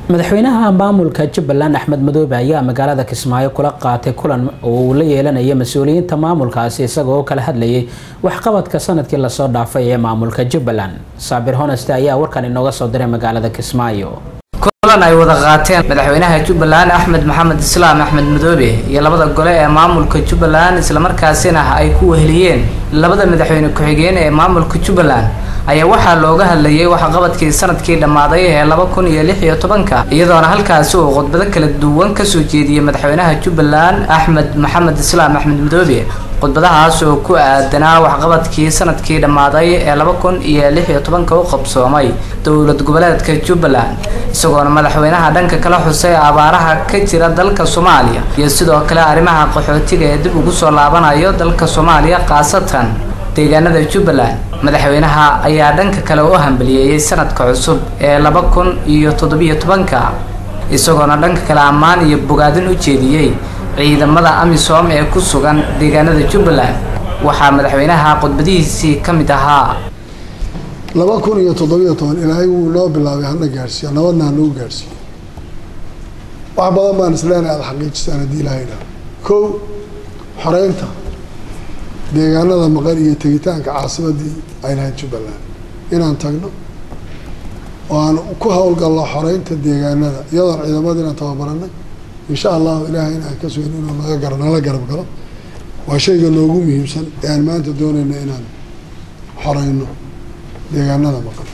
madaxweynaha maamulka jubbaland axmed madoobe ayaa magaalada kismaayo kula qaatay kulan oo uu la yeelanaya mas-uuliyiinta maamulkaasi isagoo kala hadlayay waxqabadka sanadkii lasoo dhaafay ee maamulka jubbaland saabir honeste ayaa warkan inooga soo diray magaalada kismaayo kulan ay wada qaateen madaxweynaha jubbaland axmed maxamed islaam axmed madoobe iyo labada gole ee maamulka jubbaland islamarkaasina ay ku weheliyeen labada madaxweyne ku-xigeen ee maamulka jubbaland ayaa waxaa looga hadlayay waxqabadkii sanadkii dhammaaday ee laba kun iyo lix iyo tobanka iyadoona halkaasi uu khudbado kala duwan kasoo jeediyey madaxweynaha jubbaland axmed maxamed islaam axmed madoobe khudbadahaas oo ku aadanaa waxqabadkii sanadkii dhammaaday ee laba kun iyo lix iyo tobanka u qabsoomay dowlad goboleedka jubbaland isagoona madaxweynaha dhanka kala xusay abaaraha ka jira dalka soomaaliya iyo sidoo kale arrimaha qaxootiga ee dib ugu soo laabanayo dalka soomaaliya khaasatan deegaanada jubbaland madaxweynaha ayaa dhanka kale u hambaliyeeyey sanadka cusub ee laba kun iyo toddobiyo tobanka isagoona dhanka kale ammaan iyo bogaadin u jeediyey ciidamada amisom ee ku sugan deegaanada jubbaland waxaa madaxweynaha khudbadihiisii ka mid ahaa laba kun iyo toddobiyo toban ilaahay wuu noo bilaabay hana gaadhsiiyo nabadna hanagu gaadhsiiyo wax badan baan isleenahay aada xaqiijisaan haddii ilaahay dhaa kow xoreynta deegaanada maqan iyo tegitaanka caasimadii ay lahayd jubbaland inaan tagno oo aan ku howlgalno xoreynta deegaanada iyadoon ciidamada inaan tababaranay insha allahu ilaahay inaan ka sugin inuu naga gar nala garab galo waa shayga noogu muhiimsan ee aan maanta doonayna inaan xoreyno deegaanada maqan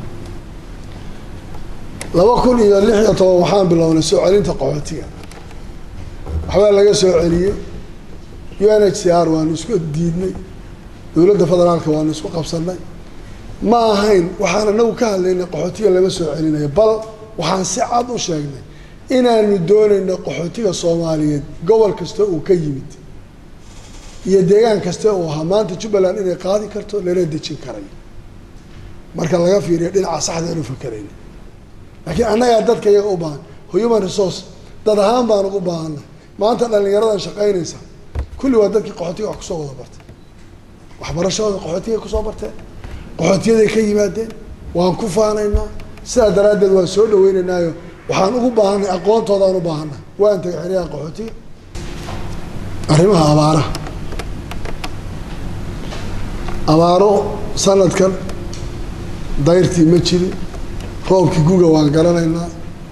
laba kun iyo lix iyo toban waxaan bilownay soo celinta qaxootiga waxbaa laga soo celiyey u n h c r waanu isku diidnay dowladda federaalka waanu isku qabsanay ma ahayn waxaan anagu ka hadlaynay qaxootiga lama soo celinayo bal waxaan si cad u sheegnay inaanu doonayno qaxootiga soomaaliyeed gobol kasta uu ka yimid iyo deegaan kasta uu ahaa maanta jubbaland inay qaadi karto lana dejin karayo marka laga fiiriyo dhinaca saxda anu fakerayna laakiin annagaa dadka iyaga u baahan human resource dad ahaan baan ugu baahanay maanta dhalinyaradan shaqaynaysa kulli waa dadkii qaxootiga wax kusoo wada bartay waxbarashadooda qaxootigay kusoo barteen qaxootiyaday ka yimaadeen waan ku faanaynaa sidaa daraaddeed waan soo dhaweynaynaayo waxaan ugu baahanay aqoontoodaan u baahanay waan tagay xeryaha qaxootiga arrimaha abaaraha abaaro sanadkan dayrtii ma jirin roobkii guga waan garanaynaa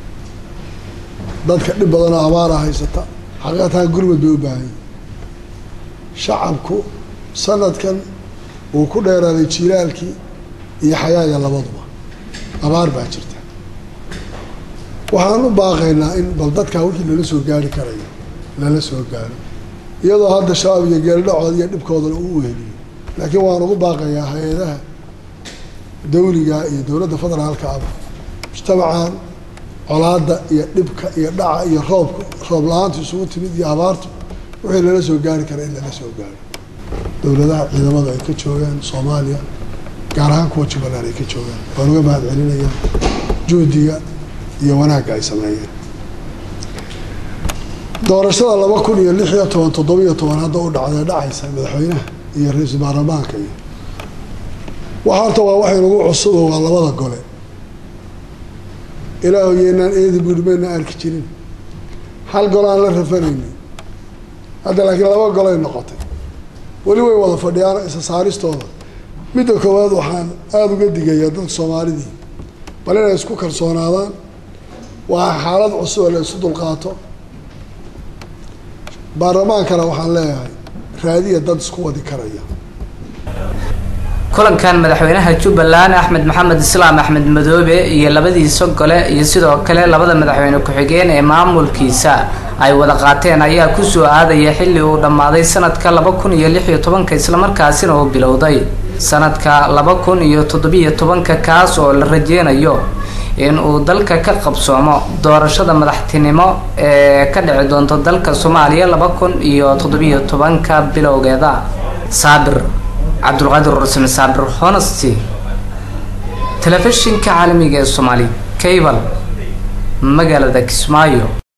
dadka dhib badanoo abaara haysata xaqiiqatan gurmad bay u baahanya shacabku sanadkan wuu ku dheeraaday jiilaalkii iyo xayaaya labaduba abaar baa jirta waxaan u baaqaynaa in bal dadkaa wixii lala soo gaari karayo lala soo gaaro iyadoo hadda shabaab iyo geeldhacooda iyo dhibkoodana uu weheliyo laakiin waan ugu baaqayaa hay-adaha dawliga iyo dowladda federaalka aba mujtamacan colaada iyo dhibka iyo dhaca iyo roobka roob la-aantu isugu timid iyo abaartu wixii lala soo gaari kara in lala soo gaaro dowladaha ciidamadu ay ka joogaan soomaaliya gaar ahaan kuwa jubbaland ay ka joogaan waan uga mahad celinayaan juhdiga iyo wanaagga ay sameeyeen doorashada laba kun iyo lix iyo toban toddobiyo toban hadda u dhacday dhacaysa madaxweynaha iyo ra-iisul baarlamaanka iyo waxa horta waa waxay nagu cusubo waa labada gole ilaahu yeynaan eedi buuri mayna arki jirin hal golo aan la rafanaynin hadda laakiin laba golay noqotay weli way wada fadhiyaan isa saaristooda midda koowaad waxaan aada uga digayaa dadka soomaalidii bal inay isku kalsoonaadaan waa xaalad cusub oo la isu dulqaato baarlamaankana waxaan leeyahay raadiya dad isku wadi karaya kulankan madaxweynaha jubbaland axmed maxamed islaam axmed madoobe iyo labadiisa gole iyo sidoo kale labada madaxweyne ku-xigeen ee maamulkiisa ay wada qaateen ayaa kusoo aadaya xilli uu dhammaaday sanadka laba kun iyo lix iyo tobanka islamarkaasina uu bilowday sanadka laba kun iyo toddobiyo tobanka kaas oo la rajeynayo in uu dalka ka qabsoomo doorashada madaxtinimo ee ka dhici doonto dalka soomaaliya laba kun iyo toddobiyo tobanka bilowgeeda saabir cabdulqaadir rusme saabir honesty telefishinka caalamiga ee soomaali cable magaalada kismaayo